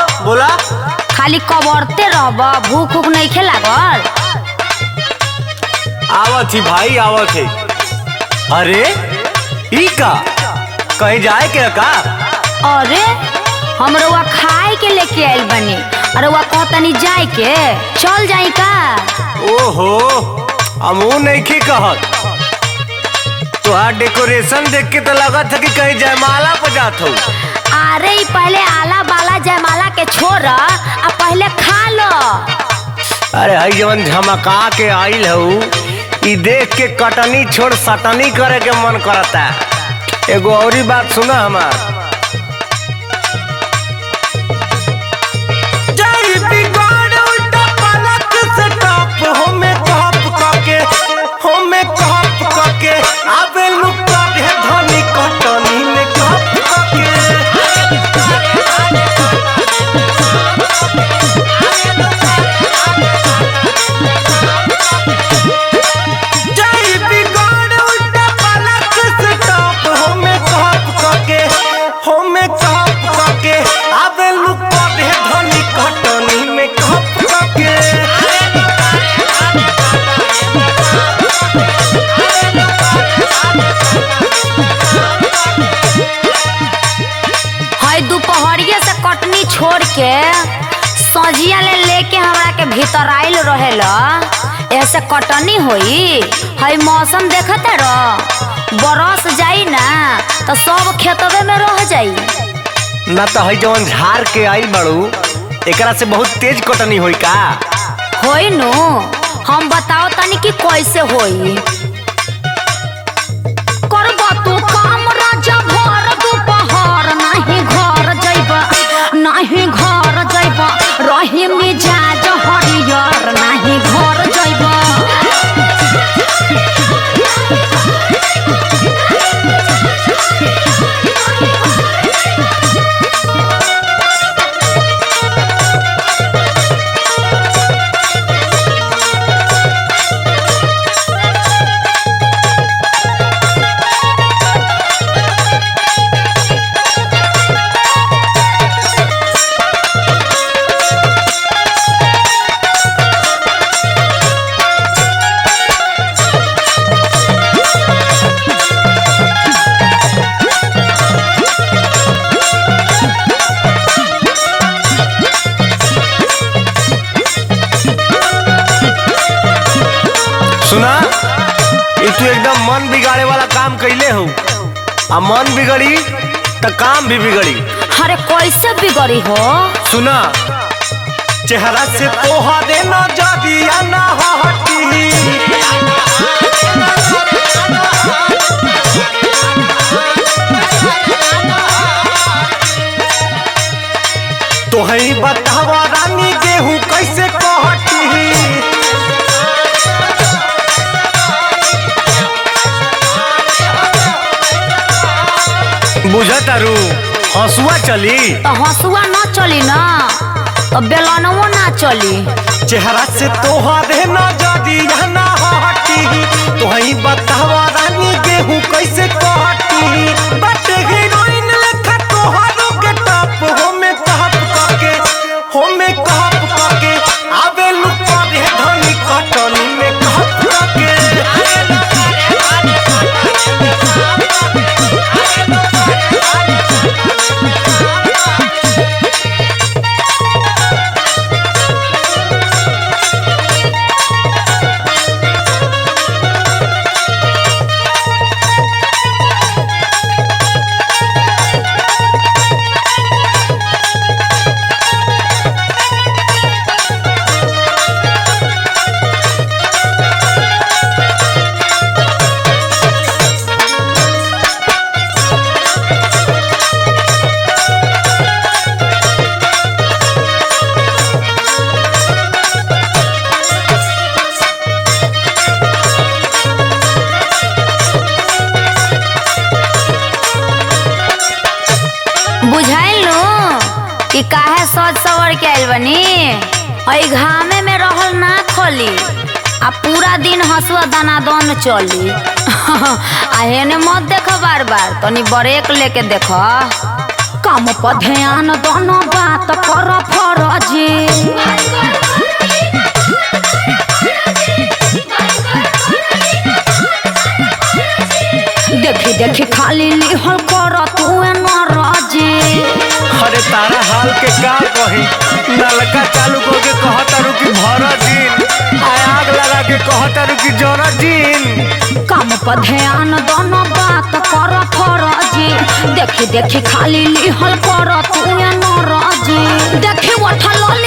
बोला खाली कबरते रहब भूख उख नहीं खे लागल आवत ही भाई आवत है अरे ई का कहीं जाए के का अरे हम रउआ खाए के लेके आइल बनी अरे रउआ कहतनी जाए के चल जाई का ओहो हमू नहीं की कहत तुहार डेकोरेशन देख के तो लगत है कि कहीं जयमाला पर जात हो अरे ई पहले आला बाला जयमाला के छोड़ आ पहले खा लो अरे हई जवन झमका के आइल हऊ ई देख के कटनी छोड़ सटनी करे के मन करता एगो औरी बात सुना हमार जई बिगाड़ उल्टा पलक से टॉप होमे टॉप कके होमे टॉप कके आबे लुका दे धनी कटनी में टॉप कके जई बिगाड़ उल्टा पलक से टॉप होमे टॉप कके होमे टॉप कके आबे लुका दे धनी कटनी में टॉप कके हई दोपहरिए से कटनी छोड़ के सजिया ले लेके हमरा के भीतर आइल रहेला ऐसे कटनी होई हई मौसम देखते रह बरस जाई ना तो सब खेतवे में रह जाई ना तो हई जवन झाड़ के आई बड़ू एकरा से बहुत तेज कटनी होई का होई नु हम बताओ तनी कि कैसे होई करबा तू काम राजा भर दोपहर नाही घर जइबा नाही घर जइबा रही मिजाज हरियर नाही घर जइबा सुना ई तू एकदम मन बिगाड़े वाला काम कैले हो आ मन बिगड़ी तो काम भी बिगड़ी अरे कैसे बिगड़ी हो सुना चेहरा से तोहा देना जादिया ना हटी तोहई बतावा रानी गेहूं कैसे कहटी बुझतारू हंसुआ चली तो हंसुआ ना चली ना तो बेलनवो ना चली चेहरा से तोहरे न जदी ना हटी तोहई बतावा रानी गेहूं कैसे कटी बट हीरोइन लेखा तोहरो के टॉप होमे कहप कके होमे कहप कके आबे लुका रे धनी कटनी में कहप कके बुझाइल नु कि काहे सज सवर के आइल बनी और घामे में रहल ना खोली आ पूरा दिन हंसुआ दाना दन चली आ हेने मत देख बार बार तनी ब्रेक लेके देख काम पर ध्यान दोनों बात कर देखी खाली लिहल कर तू नाराजी अरे तारा हाल के का कही नलका चालू करके कहतारू कि भर दिन आ आग लगा के कहतारू कि जरा दिन काम पर ध्यान दोनों बात कर फरजी देखी देखी खाली लिहल कर तू नाराजी देखी उठल